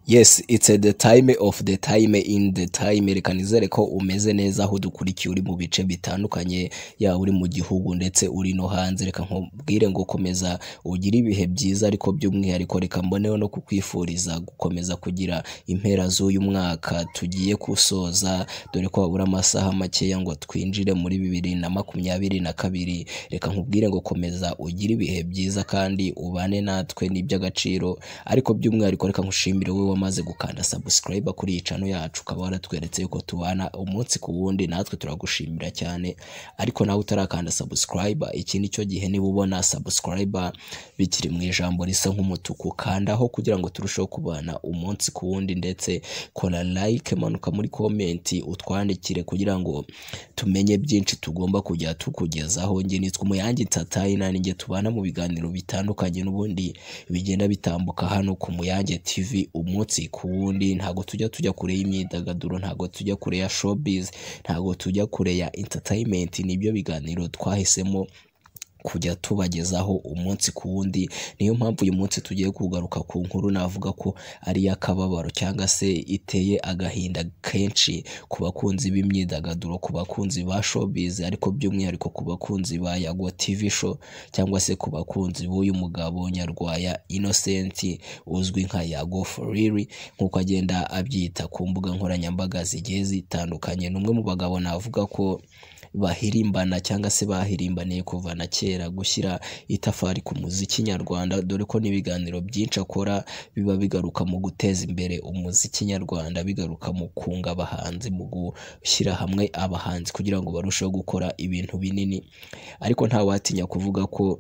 Yes it's the time of the time in the time reka nizere ko umeze neza aho dukurikiye uri mu bice bitandukanye yaba uri mu gihugu ndetse uri no hanze reka nkubwire ngo komeza ugire ibihe byiza ariko by'umwihariko reka mboneho no kukwifuriza gukomeza kugira impera z'uyu mwaka tugiye gusoza dore ko habura amasaha makeya ngo twinjire muri bibiri na makumyabiri na kabiri reka nkubwire ngo komeza ugire ibihe byiza kandi ubane natwe ni iby'agaciro ariko by'umwihariko reka nkushimire wowe wamaze gukanda subscribe kuri iyi channel yacu ukaba waratweretse yuko tubana umunsi ku wundi natwe turagushimira cyane ariko nawe utarakanda subscribe iki ni cyo gihe niba ubona subscribe bikiri mu ijambo risa nk'umutuku kandaho kugira ngo turusheho kubana umunsi ku wundi ndetse kora like manuka muri comment utwandikire kugira ngo tumenye byinshi tugomba kujya tukugezaho njye nitwa umuyange ntatayina ninjye tubana mu biganiro bitandukanye n'ubundi bigenda bitambuka hano ku muyange tv umunsi ku wundi ntago tujya tujya kure y'imyidagaduro ntago tujya kure ya showbiz ntago tujya kure ya entertainment nibyo biganiro twahisemo kujya tubagezaho umunsi ku wundi niyo mpamvu uyu munsi tugiye kugaruka ku nkuru navuga ko ari iy'akababaro cyangwa se iteye agahinda kenshi ku bakunzi b'imyidagaduro ku bakunzi ba showbiz ariko by'umwihariko ku bakunzi ba yago tv show cyangwa se ku bakunzi b'uyu mugabo nyarwaya innocent uzwi nka yago foriri nk'uko agenda abyita ku mbuga nkoranyambaga zigiye zitandukanye ni umwe mu bagabo navuga ko bahirimbana cyangwa se bahirimbaniye kuva na kera gushyira itafari ku muziki nyarwanda dore ko n'ibiganiro byinshi akora biba bigaruka mu guteza imbere umuziki nyarwanda bigaruka mu kunga abahanzi mu gushyira hamwe abahanzi kugira ngo barusheho gukora ibintu binini ariko ntawatinya kuvuga ko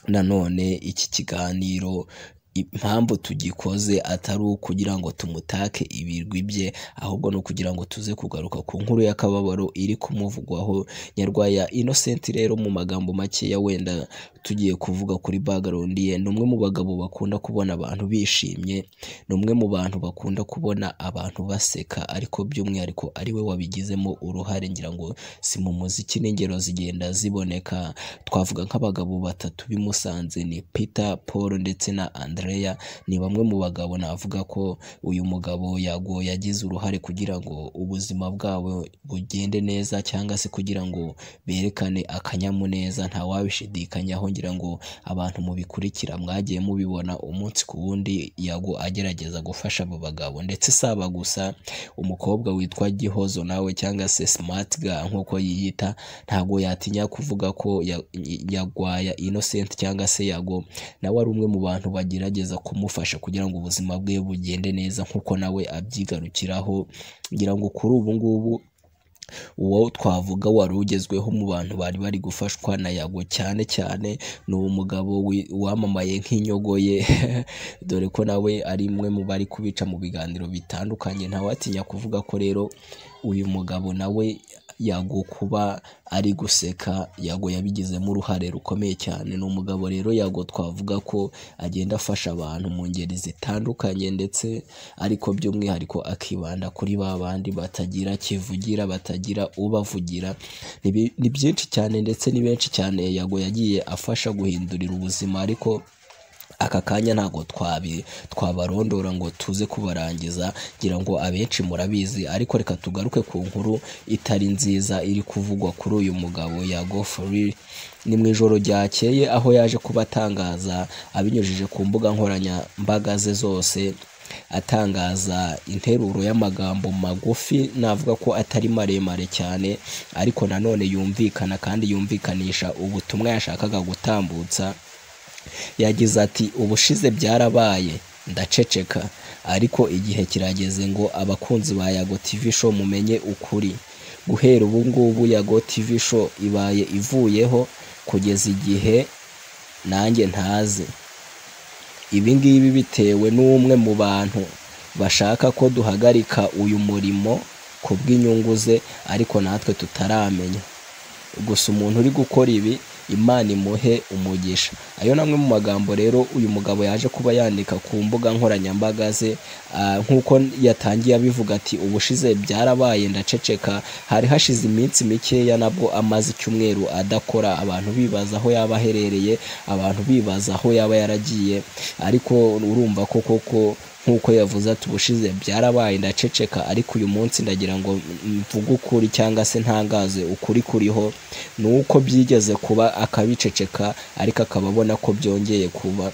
nanone iki kiganiro impamvu tugikoze atari ukugira ngo tumutake ibirwi bye ahubwo ni ukugira ngo tuze kugaruka ku nkuru y'akababaro iri kumuvugwaho nyarwaya innocent rero mu magambo makeya wenda tugiye kuvuga kuri background ye ni umwe mu bagabo bakunda kubona abantu bishimye ni umwe mu bantu bakunda kubona abantu baseka ariko by'umwihariko ari we wabigizemo uruhare ngira ngo si mu muziki n'ingero zigenda ziboneka twavuga nk'abagabo batatu bimusanze ni Peter Paul ndetse na Andre Andrea ni bamwe mu bagabo navuga ko uyu mugabo yago yagize uruhare kugira ngo ubuzima bwabo bugende neza cyangwa se kugira ngo berekane akanyamuneza ntawabishidikanyaho ngira ngo abantu mubikurikira mwagiye mubibona umunsi ku wundi yago agerageza gufasha abo bagabo ndetse saba gusa umukobwa witwa Gihozo nawe cyangwa se smart girl nk'uko yiyita ntabwo yatinya kuvuga ko yagwaya innocent cyangwa se yago nawe ari umwe mu bantu bagira gerageza kumufasha kugira ngo ubuzima bwe bugende neza nk'uko nawe abyigarukiraho ngira ngo kuri ubu ngubu uwo twavuga wari ugezweho mu bantu bari bari gufashwa na yago cyane cyane ni umugabo wamamaye nk'inyogoye dore ko nawe ari umwe mu bari kubica mu biganiro bitandukanye ntawatinya kuvuga ko rero uyu mugabo nawe yago kuba ari guseka yago yabigizemo uruhare rukomeye cyane ni umugabo rero yago twavuga ko agenda afasha abantu mu ngeri zitandukanye ndetse ariko by'umwihariko akibanda kuri ba bandi batagira kivugira batagira ubavugira ni byinshi cyane ndetse ni benshi cyane yago yagiye afasha guhindurira ubuzima ariko aka kanya ntabwo twabarondora ngo tuze kubarangiza ngira ngo abenshi murabizi ariko reka tugaruke ku nkuru itari nziza iri kuvugwa kuri uyu mugabo yago foriri ni mu ijoro ryakeye aho yaje kuba atangaza abinyujije ku mbuga nkoranyambaga ze zose atangaza interuro y'amagambo magufi navuga ko atari maremare cyane ariko nanone yumvikana kandi yumvikanisha ubutumwa yashakaga gutambutsa yagize ati ubushize byarabaye ndaceceka ariko igihe kirageze ngo abakunzi ba yago tv show mumenye ukuri guhera ubu ngubu yago tv show ibaye ivuyeho kugeza igihe nanjye ntazi ibi ngibi bitewe n'umwe mu bantu bashaka ko duhagarika uyu murimo ku bw'inyungu ze ariko natwe tutaramenya gusa umuntu uri gukora ibi imana imuhe umugisha ayo namwe mu magambo rero uyu mugabo yaje kuba yandika ku mbuga nkoranyambaga ze nk'uko yatangiye abivuga ati ubushize byarabaye ndaceceka hari hashize iminsi mikeya nabwo amaze icyumweru adakora abantu bibaza aho yaba aherereye abantu bibaza aho yaba yaragiye ariko urumva ko koko nk'uko yavuze ati ubushize byarabaye ndaceceka ariko uyu munsi ndagira ngo mvuge ukuri cyangwa se ntangaze ukuri kuriho ni uko byigeze kuba akabiceceka ariko akaba abona ko byongeye kuba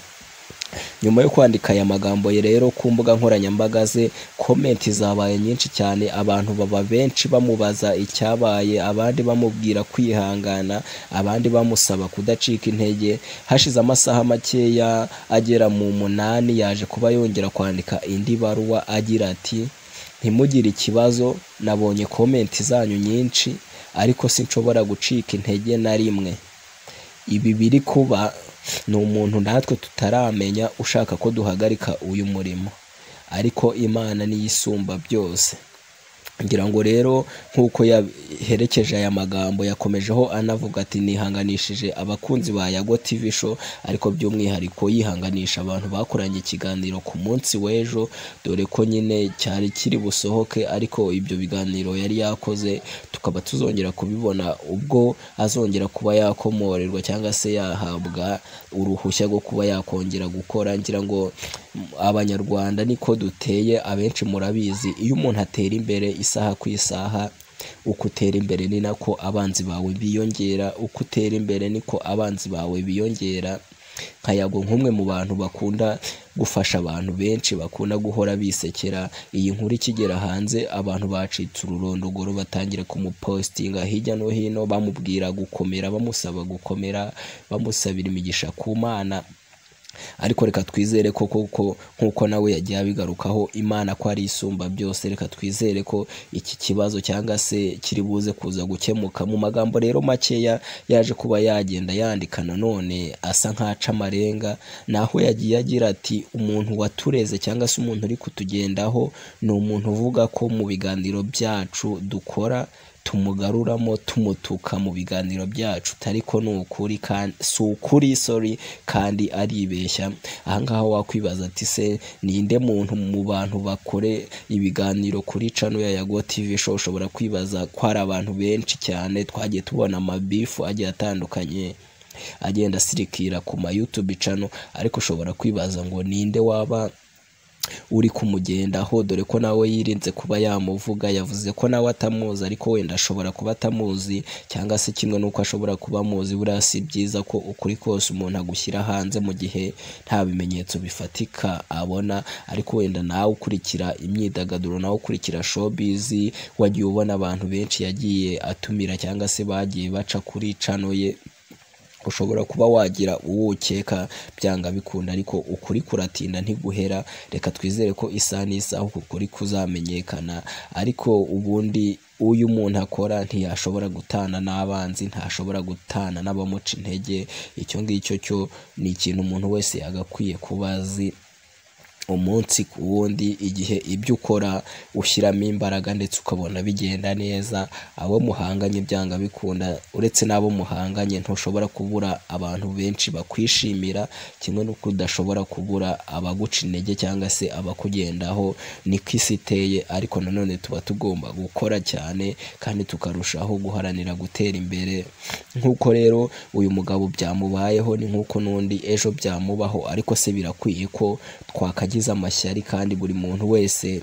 nyuma yo kwandika aya magambo ye rero ku mbuga nkoranyambaga ze komenti zabaye nyinshi cyane abantu baba benshi bamubaza icyabaye abandi bamubwira kwihangana abandi bamusaba kudacika intege hashize amasaha makeya agera mu munani yaje kuba yongera kwandika indi baruwa agira ati ntimugire ikibazo nabonye komenti zanyu nyinshi ariko sinshobora gucika intege na rimwe ibi biri kuba ni umuntu natwe tutaramenya ushaka ko duhagarika uyu murimo ariko imana n'iyisumba byose ngira ngo rero nk'uko yaherekeje aya magambo yakomejeho anavuga ati nihanganishije abakunzi ba yago TV show ariko by'umwihariko yihanganisha abantu bakoranye ikiganiro ku munsi w'ejo dore ko nyine cyari kiri busohoke ariko ibyo biganiro yari yakoze tukaba tuzongera kubibona ubwo azongera kuba yakomorerwa cyangwa se yahabwa uruhushya rwo kuba yakongera gukora ngira ngo abanyarwanda niko duteye abenshi murabizi iyo umuntu atera imbere isaha ku isaha uko utera imbere ni nako abanzi bawe biyongera uko utera imbere niko abanzi bawe biyongera nka yago nk'umwe mu bantu bakunda gufasha abantu benshi bakunda guhora bisekera iyi nkuru ikigera hanze abantu bacitse ururondogoro batangira kumupositinga hirya no hino bamubwira gukomera bamusaba gukomera bamusabira imigisha ku mana ariko reka twizere ko koko nk'uko nawe yagiye abigarukaho imana ko ari isumba byose reka twizere ko iki kibazo cyangwa se kiri buze kuza gukemuka mu magambo rero makeya yaje kuba yagenda yandika nanone asa nk'aca amarenga naho yagiye agira ati umuntu watureze cyangwa se umuntu uri kutugendaho ni umuntu uvuga ko mu biganiro byacu dukora tumugaruramo tumutuka mu biganiro byacu ariko ni ukuri si ukuri sori kandi aribeshya ahangaha wakwibaza ati se ninde muntu mu bantu bakore ibiganiro kuri cano ya yago tv show ushobora kwibaza ko hari abantu benshi cyane twagiye tubona amabifu agiye atandukanye agenda asirikira ku ma youtube cano ariko ushobora kwibaza ngo ninde waba uri kumugendaho dore ko nawe yirinze kuba yamuvuga yavuze ko nawe atamuzi ariko wenda ashobora kuba atamuzi cyangwa se kimwe n'uko ashobora kuba amuzi buriya si byiza ko ukuri kose umuntu agushyira hanze mu gihe nta bimenyetso bifatika abona ariko wenda nawe ukurikira imyidagaduro nawe ukurikira showbizi wagiye ubona abantu benshi yagiye atumira cyangwa se bagiye baca kuri cano ye ushobora kuba wagira uwo ukeka byanga bikunda ariko ukuri kuratinda ntiguhera reka twizere ko isaha n'isaha uku kuri kuzamenyekana ariko ubundi uyu muntu akora ntiyashobora gutana n'abanzi ntashobora gutana n'abamuca intege icyo ngicyo cyo ni ikintu umuntu wese yagakwiye kuba azi umunsi ku wundi igihe ibyo ukora ushyiramo imbaraga ndetse ukabona bigenda neza abo muhanganye byanga bikunda uretse n'abo muhanganye ntushobora kubura abantu benshi bakwishimira kimwe n'uko udashobora kubura abaguca intege cyangwa se abakugendaho niko isi iteye ariko nanone tuba tugomba gukora cyane kandi tukarushaho guharanira gutera imbere nk'uko rero uyu mugabo byamubayeho ni nk'uko n'undi ejo byamubaho ariko se birakwiye ko twakagira agize amashyari kandi buri muntu wese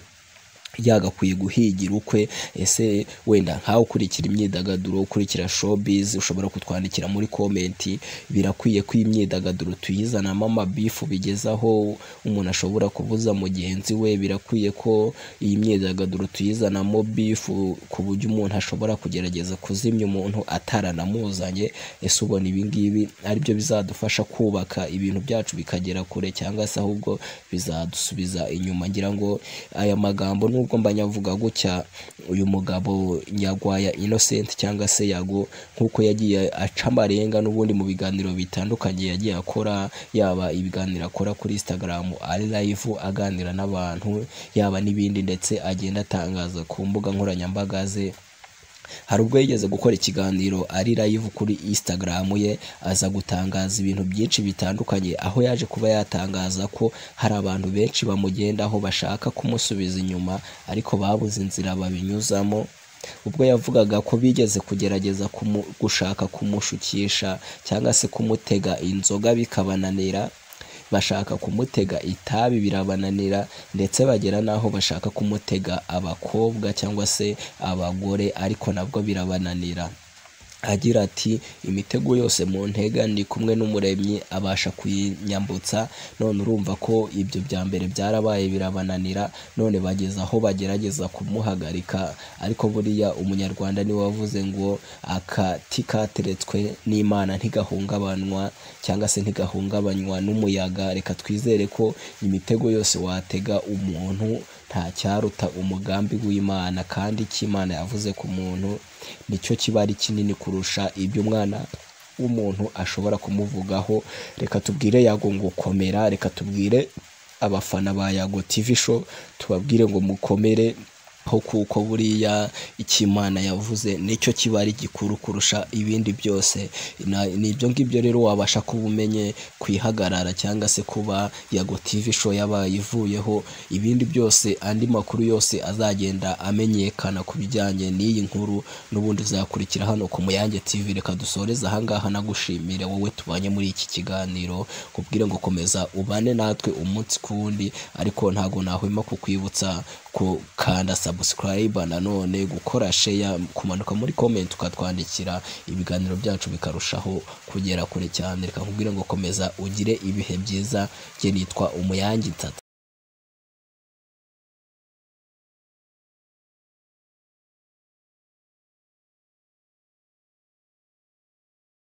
yagakwiye guhigira ukwe ese wenda nkawe ukurikira imyidagaduro ukurikira showbiz ushobora kutwandikira muri komenti birakwiye ko imyidagaduro tuyizanamo amabifu bigezaho umuntu ashobora kuvuza mugenzi we birakwiye ko iyi myidagaduro tuyizanamo bifu ku buryo umuntu ashobora kugerageza kuzimya umuntu ataranamuzanye ese ubona ibingibi aribyo bizadufasha kubaka ibintu byacu bikagera kure cyangwa se ahubwo bizadusubiza inyuma ngira ngo aya magambo ni nubwo mba nyavuga gutya uyu mugabo nyagwaya innocent cyangwa se yago nk'uko yagiye aca amarenga n'ubundi mu biganiro bitandukanye yagiye akora yaba ibiganiro akora kuri instagram ari live aganira n'abantu yaba n'ibindi ndetse agenda atangaza ku mbuga nkoranyambaga ze hari ubwo yigeze gukora ikiganiro ari live kuri instagram ye aza gutangaza ibintu byinshi bitandukanye aho yaje kuba yatangaza ko hari abantu benshi bamugendaho bashaka kumusubiza inyuma ariko babuze inzira babinyuzamo ubwo yavugaga ko bigeze kugerageza gushaka kumushukisha cyangwa se kumutega inzoga bikabananira bashaka kumutega itabi birabananira ndetse bagera n'aho bashaka kumutega abakobwa cyangwa se abagore ariko nabwo birabananira agira ati imitego yose mu ntega ndi kumwe n'umuremyi abasha kuyinyambutsa none urumva ko ibyo bya mbere byarabaye birabananira none bageze aho bagerageza kumuhagarika ariko buriya umunyarwanda niwe wavuze ngo akati kateretswe n'imana ntigahungabanwa cyangwa se ntigahungabanywa n'umuyaga reka twizere ko imitego yose watega umuntu nta cyaruta umugambi w'imana kandi icyo imana yavuze ku muntu nicyo kiba ari kinini kurusha ibyo umwana w'umuntu ashobora kumuvugaho reka tubwire yago ngo komera reka tubwire abafana ba yago tv show tubabwire ngo mukomere ho kuko buriya icyo imana yavuze nicyo kiba ari gikuru kurusha ibindi byose Na- ni ibyo ngibyo rero wabasha kuba umenye kwihagarara cyangwa se kuba yago tv show yabaye ivuyeho ibindi byose andi makuru yose azagenda amenyekana ku bijyanye n'iyi nkuru n'ubundi uzakurikira hano ku muyange tv reka dusoreze ahangaha nagushimire wowe tubanye muri iki kiganiro kubwire ngo komeza ubane natwe umunsi ku wundi ariko ntago nahwema kukwibutsa gukanda subscribe nanone gukora share kumanuka muri comment ukatwandikira ibiganiro byacu bikarushaho kugera kure cyane reka nkubwire ngo komeza ugire ibihe byiza njye nitwa umuyange tata